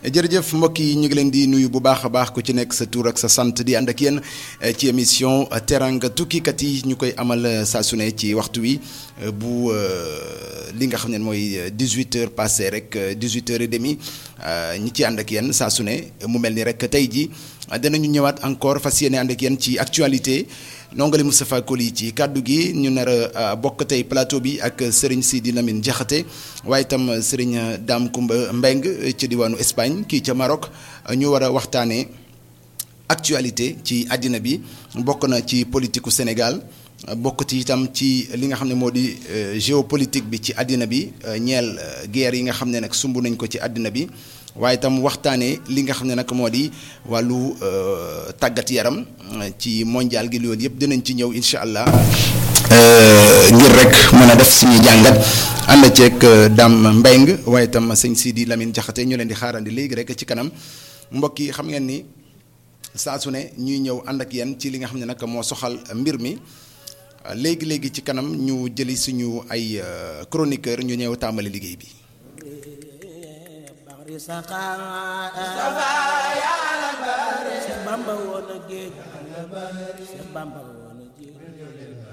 jërëjëf mbokk yi ñu ngi leen di nuyu bu baax a baax ku ci nekk sa tur ak sa sant di ànd ak yéen ci émission teranga tukkikat yi ñu koy amal saa su ne ci waxtu wi bu li nga xam ne mooy 18 heures passé rek 18 heures et demi ñi ci ànd ak yéen saa su ne mu mel ni rek tey ji danañu ñëwaat encore fas yéene ànd ak yéen ci actualité nongali Moustapha Koli ci kàddu gi ñu nar a bokk tey plateau bi ak Serigne Sidi Lamine Diakhaté waaye itam Serigne Dame Koumba Mbeng ci diwaanu Espagne kii ca Maroc ñu war a waxtaanee actualité ci àddina bi bokk na ci politiku Sénégal bokk ci itam ci li nga xam ne moo di géopolitique bi ci àddina bi ñeel guerre yi nga xam ne nag sumb nañ ko ci àddina bi waaye itam waxtaanee li nga xam ne nag moo di wàllu tàggat yaram ci mondial gi loolu yëpp dinañ ci ñëw incha allah ngir rek mën a def suñuy jàngat ànd ceeg Dame Mbeng waaye itam sëñ Sidi Lamine Diakhaté ñu leen di xaarandi léegi rek ci kanam mbokk yi xam ngeen ni saa su ne ñuy ñëw ànd ak yéen ci li nga xam ne nag moo soxal mbir mi léegi léegi ci kanam ñu jëli suñu ay chroniqueur ñu ñëw tàmbali liggéey bi. Bamba woon a géej Bamba woon